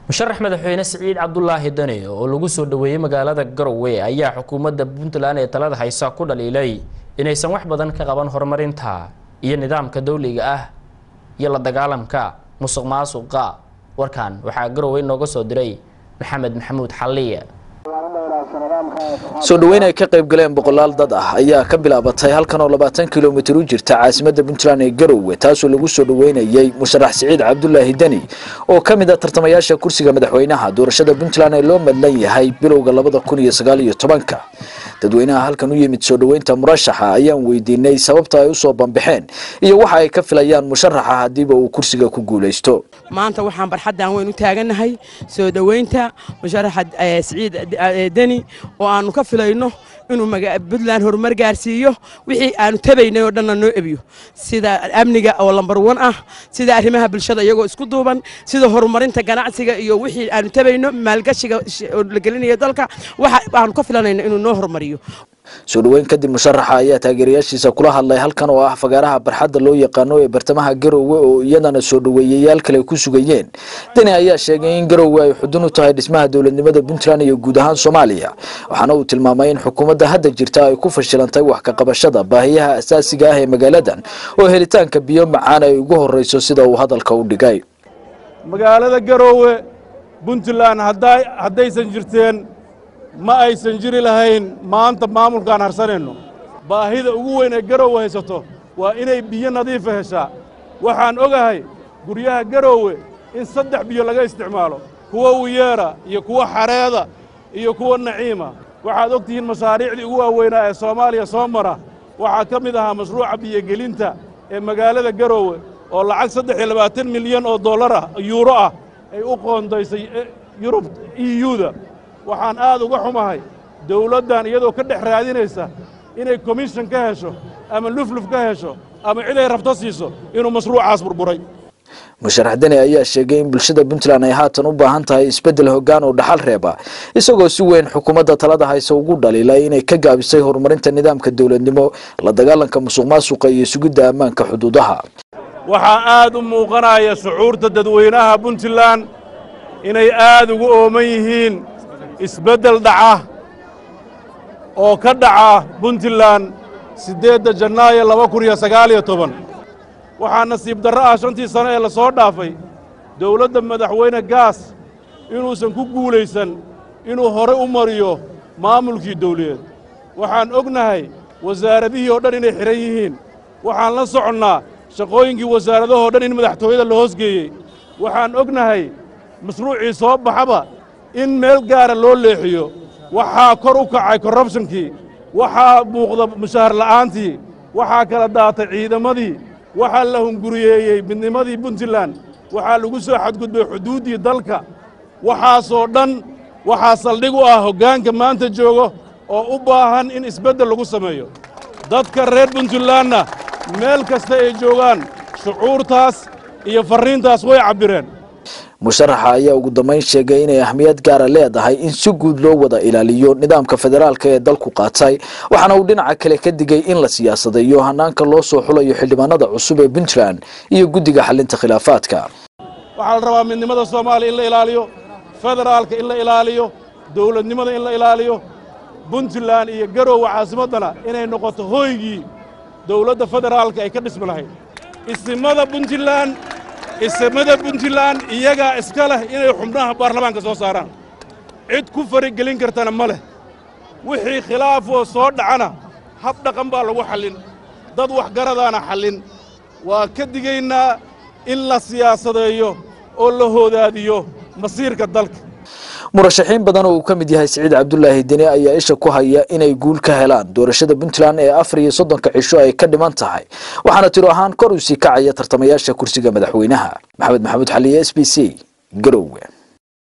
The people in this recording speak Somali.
musharax madaxweyne siciid cabdulaahi dani oo lagu soo dhaweeyey magaalada garowe ayaa xukuumadda puntland ee talada haysa ku dhaliilay inaysan wax badan ka qaban horumarinta iyo nidaamka dowliga ah iyo la dagaalamka musuq maasuqa warkan waxaa garowe inooga soo diray maxamed maxamuud xalliye soo dhaweyn ay ka qayb galeen boqolaal dad ah ayaa ka bilaabatay halkan oo labaatan kilomitir u jirta caasimadda puntland ee garowe taasoo lagu soo dhaweynayey musharax siciid cabdulaahi deni oo ka mid a tartamayaasha kursiga madaxweynaha doorashada puntland ee loo madlan yahay bilowga labada kun iyo sagaal iyo tobanka dadweynaha halkan u yimid soo dhaweynta murashaxa ayaan weydiinay sababta ay usoo bambaxeen iyo waxa ay ka filayaan musharaxa haddiiba uu kursiga ku guulaysto maanta waxaan barxaddan weyn u taagannahay soo dhoweynta musharaxa siciid deni oo aanu ka filayno inuu puntland horumar gaarsiiyo wixii aanu tabaynay oo dhanna noo ebiyo sida amniga oo lambar wan ah sida arrimaha bulshada iyagoo isku duuban sida horumarinta ganacsiga iyo wixii aanu tabayno maalgashiga oo la gelinayo dalka waxa aanu ka filanayno inuu noo horumariyo soo dhaweyn kadib musharaxa ayaa taageerayaashiisa kula hadlay halkan oo ah fagaaraha barxadda loo yaqaano ee bartamaha garowe oo iyadana soo dhaweeyayaal kale ku sugayeen deni ayaa sheegay in garowe ay xudun u tahay dhismaha dowladnimada puntland iyo guud ahaan soomaaliya waxaana uu tilmaamay in xukuumadda hadda jirta ay ku fashilantay wax ka qabashada baahiyaha asaasiga ah ee magaaladan oo helitaanka biyo macaan ay ugu horreyso sida uu hadalka u dhigay magaalada garowe puntland haddaysan jirteen ma aysan jiri lahayn maanta maamulkaan harsanayno baahida ugu weyn ee garowe haysato waa inay biyo nadiifa heshaa waxaan ogahay guryaha garowe in saddex biyo laga isticmaalo kuwa wiyeera iyo kuwa xareeda iyo kuwa naciima waxaad og tihiin mashaariicdii ugu waaweynaa ee soomaaliya soo mara waxaa ka mid ahaa mashruuca biyogelinta ee magaalada garowe oo lacag saddex iyo labaatan milyan oo dollar ah yuuro ah ay u qoondaysay yurub iyuda waxaan aad uga xumahay dawladdan iyadoo ka dhex raadinaysa inay komishan ka hesho ama lufluf ka hesho ama cid ay rabto siiso inuu mashruucaas burburay musharax deni ayaa sheegay in bulshada puntland ay haatan u baahan tahay isbeddel hoggaan oo dhaxal reeba isagoo si weyn xukuumadda talada hayse ugu dhaliilay inay ka gaabisay horumarinta nidaamka dowladnimo la dagaalanka musuq maasuqa iyo sugidda ammaanka xuduudaha waxaa aad u muuqanaya shucuurta dadweynaha puntland inay aad ugu ooman yihiin isbeddel dhaca oo ka dhaca puntland siddeedda janaayo laba kun iyo sagaal iyo toban waxaa nasiib darro ah shantii sano ee la soo dhaafay dawladda madaxweyne gaas inuusan ku guulaysan inuu hore u mariyo maamulkii dawladeed waxaan ognahay wasaaradihii oo dhan inay xidhan yihiin waxaan la soconnaa shaqooyinkii wasaaradahoo dhan in madaxtooyada la hoosgeeyey waxaan ognahay mashruucii soo baxaba in meel gaara loo leexiyo waxaa kor u kacay korrubshankii waxaa muuqda mushaahar la'aantii waxaa kala daatay ciidamadii waxaa la hunguriyeeyey midnimadii puntland waxaa lagu soo xadgudbay xuduuddii dalka waxaasoo dhan waxaa saldhig u ah hoggaanka maanta joogo oo u baahan in isbeddel lagu sameeyo dadka reer puntlandna meel kasta ay joogaan shucuurtaas iyo farriintaas way cabbireen musharaxa ayaa ugu dambayn sheegay inay ahmiyad gaara leedahay in si guud loo wada ilaaliyo nidaamka federaalka ee dalku qaatay waxaana uu dhinaca kale ka digay in la siyaasadayo hanaanka loo soo xulayo xildhibaanada cusub ee puntland iyo guddiga xalinta khilaafaadka waxaa la rabaa midnimada soomaaliya in la ilaaliyo federaalka in la ilaaliyo dowladnimada in la ilaaliyo puntland iyo garowe caasimaddana inay noqoto hooygii dowladda federaalka ay ka dhismi lahayd isimada puntland isimada puntland iyagaa iska leh inay xubnaha baarlamaanka soo saaraan cid ku farigelin kartana ma leh wixii khilaafoo soo dhacana hab dhaqan baa lagu xallin dad waxgaradaana xallin waa ka digaynaa in la siyaasadeeyo oo la hoodaadiyo masiirka dalka murashaxiin badan oo uu ka mid yahay siciid cabdulaahi deni ayaa isha ku haya inay guul ka helaan doorashada puntland ee afar iyo soddonka cisho ay ka dhiman tahay waxaana tiro ahaan kor u sii kacaya tartamayaasha kursiga madaxweynaha maxamed maxamuud xaliye s b c garowe